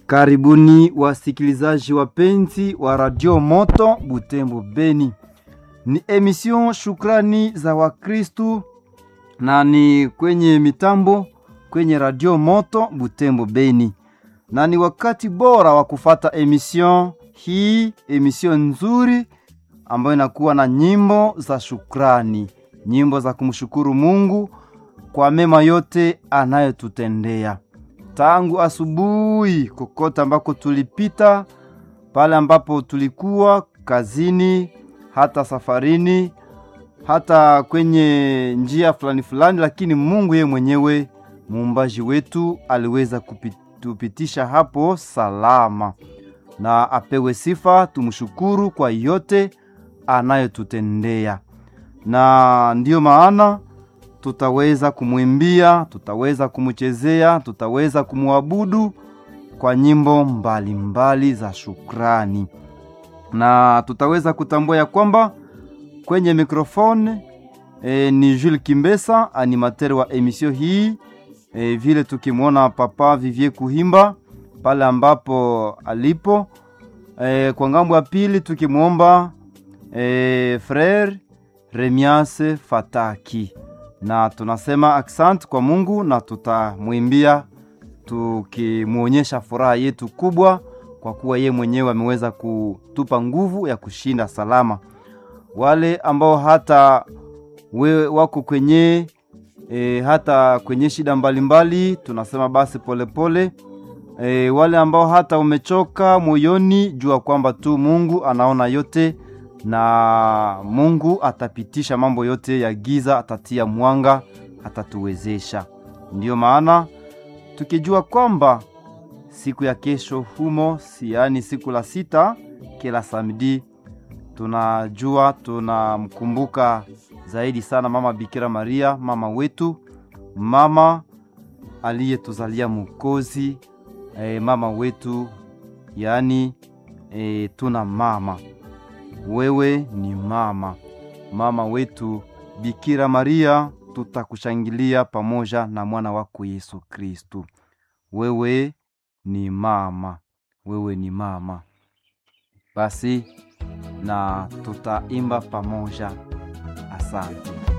Karibuni wasikilizaji wapenzi wa Radio Moto Butembo Beni. Ni emission Shukrani za Wakristu na ni kwenye mitambo kwenye Radio Moto Butembo Beni, na ni wakati bora wa kufata emission hii, emission nzuri ambayo inakuwa na nyimbo za shukrani, nyimbo za kumshukuru Mungu kwa mema yote anayotutendea tangu asubuhi, kokote ambako tulipita, pale ambapo tulikuwa kazini, hata safarini, hata kwenye njia fulani fulani, lakini Mungu yeye mwenyewe muumbaji wetu aliweza kutupitisha hapo salama, na apewe sifa. Tumshukuru kwa yote anayotutendea, na ndiyo maana tutaweza kumwimbia, tutaweza kumchezea, tutaweza kumwabudu kwa nyimbo mbalimbali mbali za shukrani, na tutaweza kutambua ya kwamba kwenye mikrofone e, ni Jules Kimbesa, animateur wa emission hii e, vile tukimwona Papa Vivie Kuhimba pale ambapo alipo e, kwa ngambo ya pili tukimwomba e, Frere Remiase Fataki na tunasema asante kwa Mungu na tutamwimbia tukimwonyesha furaha yetu kubwa, kwa kuwa ye mwenyewe ameweza kutupa nguvu ya kushinda salama. Wale ambao hata we wako kwenye e, hata kwenye shida mbalimbali mbali, tunasema basi polepole pole. E, wale ambao hata umechoka moyoni, jua kwamba tu Mungu anaona yote na Mungu atapitisha mambo yote ya giza, atatia mwanga, atatuwezesha. Ndiyo maana tukijua kwamba siku ya kesho humo, yaani siku la sita, kila samedi, tunajua tunamkumbuka zaidi sana mama Bikira Maria, mama wetu, mama aliyetuzalia Mwokozi, e, mama wetu, yaani e, tuna mama wewe ni mama, mama wetu Bikira Maria, tutakushangilia pamoja na mwana wako Yesu Kristu. Wewe ni mama, wewe ni mama. Basi na tutaimba pamoja. Asante.